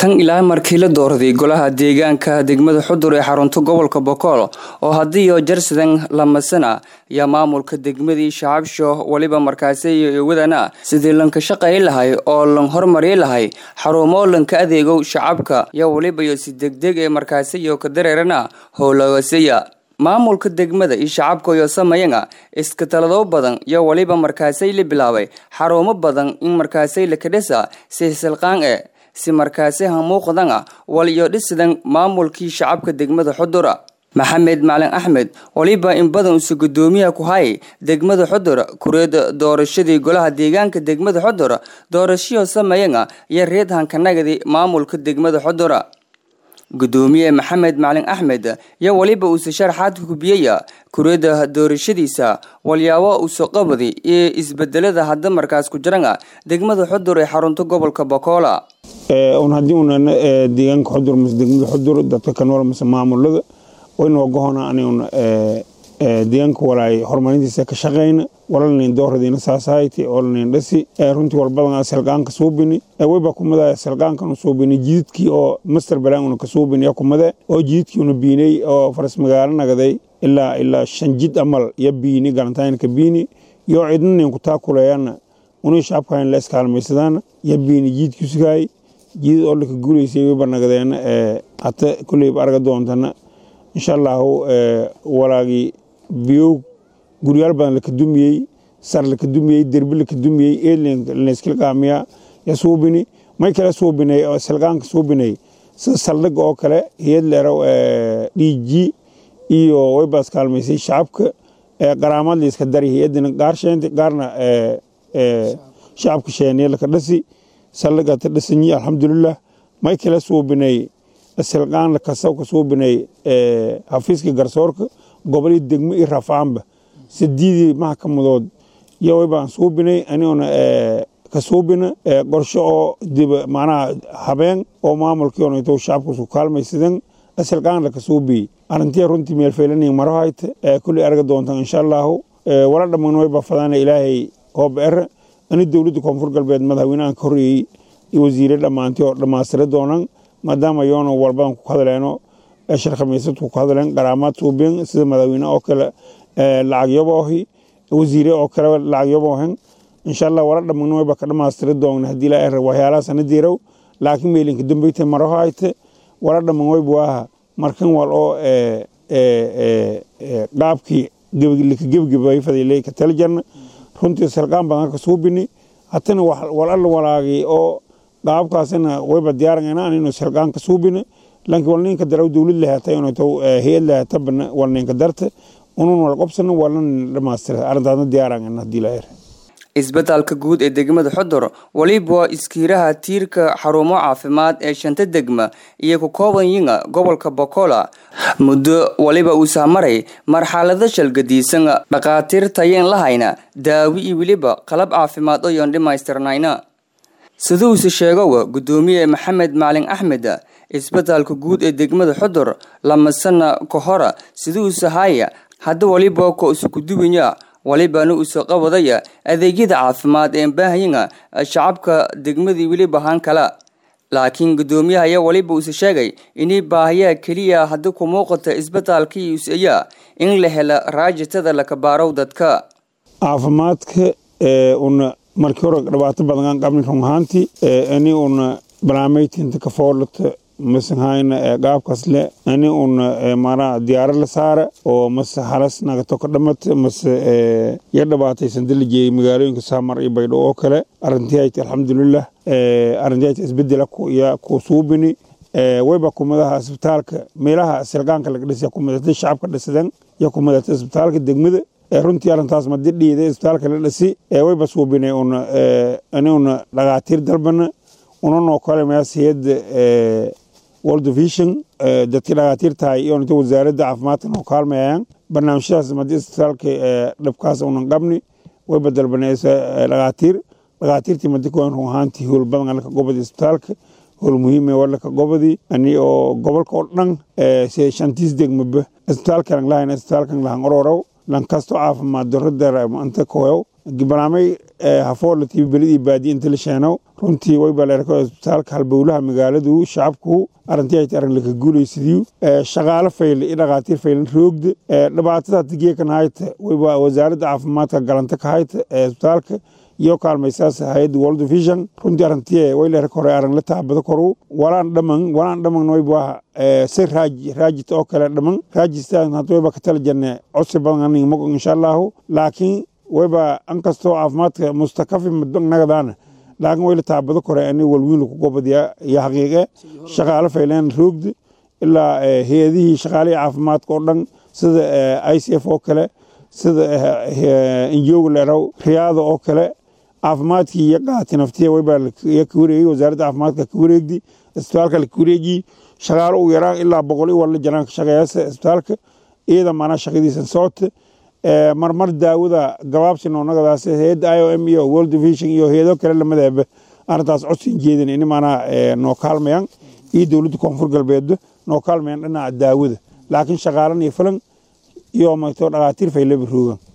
tan ilaa markii la doorday golaha deegaanka degmada xudur ee xarunta gobolka bokool oo haddiiyo jarsadan lamasana ayaa maamulka degmadii shacabsho weliba markaasi iyo wadana sidii lanka shaqay lahay oo lan hormari lahay xarumo lanka adeegow shacabka iyo weliba iyo si degdeg ee markaasi iyo ka dareerana howlagasiya maamulka degmada iyo shacabka iyo samayana iska talado badan iyo weliba markaasay la bilaabay xarumo badan in markaasay lakadhisa si silqaan e si markaasi hamuuqdana wal iyo dhisidan maamulkii shacabka degmada xudura maxamed macalin axmed waliba in badan usa gudoomiyaha ku hayay degmada xudur kureeda doorashadii golaha deegaanka degmada xudur doorashiyo sameeyana iyo reed hankanagadi maamulka degmada xudura gudoomiye maxamed macalin axmed iyo weliba uuse sharaxaad hubiyaya kureeda doorashadiisa walyaabo uso qabadi iyo isbedelada hadda markaas ku jirana degmada xudur ee xarunta gobolka bokoola un haddii unan deegaanka xudur mase degmada xudur dadka ka nool mase maamulada waynoo gohona anigun deegaanka walaay horumarintiisa ka shaqayna walalnin dooradiina saasahayte olalnin dhasi runtii walbadan salqaanka suubini wayba kumada salqaankan suubini jididkii oo master balaan una ka suubini ya kumade oo jididkii una biinay oo faras magaalo nagaday ilaa ilaa shan jid amal ya biini galantaynka biini iyo cidnanin ku taakuleeyana unii shacabkayn la iskaalmaysadaan ya biini jididkii sugaay jidid oo laka guulaysay wayba nagadeena hata kulleyba arga doontana insha allahu walaagii biyow guryaal badan laka dumiyey sar laka dumiyey derbi laka dumiyey eedlanskilqaamiya ya suubini may kale suubinay oo salqaanka suubinay sida saldhiga oo kale hiyad leero dhiiji iyo waybaas kaalmaysay shacabka qaraamaad layska dari hiyadina qaar sheentay qaarna shacabka sheeniya laka dhasi saldhiga ta dhasanyi alxamdulilah may kale suubinay silqaan kasawka suubinay xafiiska garsoorka gobolii degmo iyo rafaanba sidiidii maxkamadood iyo waybaan suubinay aniguna ka suubina qorsho oo diba macnaha habeen oo maamulkii onayto shacabka isku kaalmaysadan silqaan laka suubiyey arrintii runtii meelfeylaniya maro hayte kulley arga doontan insha allahu wala dhamman wayba fadana ilaahay hooba ere ani dowladda koonfur galbeed madaxweynahan ka horreeyey iyo wasiire dhammaantii oo dhammaystira doonan maadaama yoona walbadan ku hadleeno sharkhamiisadku ku hadleen qaraamaad suubin sida madaxweyne oo kale lacagyaboohi wasiire oo kale lacagyaboohen insha allah wala dhamman wayba ka dhammaystiri doona haddii ilaa er waxyaalaha sanadiirow laakiin meelinka dambeyta maraho hayte wala dhamman wayba waaha markan wal oo qaabkii lika gebgebay fadiley ka tala jarna runtii salqaan badan ka suubini hatana wal alla walaagay oo qaabkaasina wayba diyaarangana aninu salqaan ka suubina laakiin wal ninka daraw dowlad lahaatay inuu hayad lahaatabana wal ninka darta unun wal qobsana walna dhamaastira arrintaasna diyaarangana haddii la er isbitaalka guud ee degmada xudur weliba iskiiraha tiirka xarumo caafimaad ee shanta degma iyo ku kooban yinga gobolka bokola muddo weliba uu sahmaray marxalado shalgadiisan dhakhaatiir tayeen lahayna daawi iyo weliba qalab caafimaad oyoon dhammaystirnayna siduuse sheegowa gudoomiye maxamed macalin axmed isbitaalka guud ee degmada xudur lamasana ka hora siduuse haya hadda waliba ko isukuduwanya walibana uso qabadaya adeegyada caafimaad ee baahayana shacabka degmadii weliba haan kala laakiin gudoomiyaha ayaa waliba uuse sheegay inay baahayaa keliya haddi ku muuqata isbitaalkii useya in la hela raajitada lakabaarow dadka caafimaadka una markii hore dhibaato badan aan qabnin run ahaantii ani una barnaamijtinta ka foolata masahayna qaabkaas le ani una maanaa diyaaro la saara oo mase halas nagato ka dhamata mase ya dhibaataysan dalajeeyay magaalooyinka saamar iyo baydho oo kale arrintii hayti alxamdulilah arrintii hayti isbedela ya ku suubini wayba kumadaha isbitaalka meelaha silqaanka laga dhisa kumadata shacabka dhisadan ya kumadata isbitaalka degmada runtii arrintaas madidhiida isbitaalka la dhisi wayba suubinay una ani una dhakaatiir dalbana unanoo kale meas hayadda world vision dadkii dhakaatiir tahay iyo inta wasaaradda caafimaadka noo kaalmayayaan barnaamijyadaas madii isbitaalka dhabkaas unan qabni wayba dalbanaysa dhakaatiir dhakaatiirtii madi kuwan run ahaantii howl badan alka gobada isbitaalka howl muhiime walaka gobadii ani oo gobolka oo dhan shantiis degmaba isbitaalkan lahayn isbitaalkan lahan ororow lankasto caafimaad daro dara anta koyow barnaamij hafoorla tibi beladii baadiye inta la sheeno runtii wayba leerka isbitaalka halbowlaha magaaladu shacabku arrintii ay arrin laka guulaysidiyu shaqaale fayle iyo dhakhaatiir faylan roogda dhibaatada tigeeka nahayta wayba wasaaradda caafimaadka galanta ka hayta ee isbitaalka iyo kaalmaysaas hay-adda world vision runtii arrintii way leerka hore arrin la taabada koru walaan dhaman walaan dhaman wayba si raaji raajita oo kale dhaman raajistaan hadda wayba ka tala janne codsi badan aniga mago insha allahu laakiin wayba ankastoo caafimaadka mustakafi nagadaana laakiin wayla taabado kore ani walwiin lagu gobadiya iyo xaqiiqe shaqaale fayleen roogda ilaa hay-adihii shaqaalihii caafimaadka oo dhan sida i c f oo kale sida injooga leeraw riyaada oo kale caafimaadkii iyo qaati naftiya waybaa ka wareegay wasaaradda caafimaadka ka wareegdi isbitaalka la ka wareejiyi shaqaale ugu yaraan ilaa boqol i walla janaan ka shaqeeyasa isbitaalka iyada maanaa shaqadiisan soota marmar daawada gabaabsi noonagadaas hay-adda i o m iyo world vision iyo hay-ado kale lamadeeba arrintaas codsin jeedin in maanaa noo kaalmayaan iyo dowladda koonfur galbeed noo kaalmayaan dhinaca daawada laakiin shaqaalan iyo filan iyo magto dhakhaatiir faylaba roogan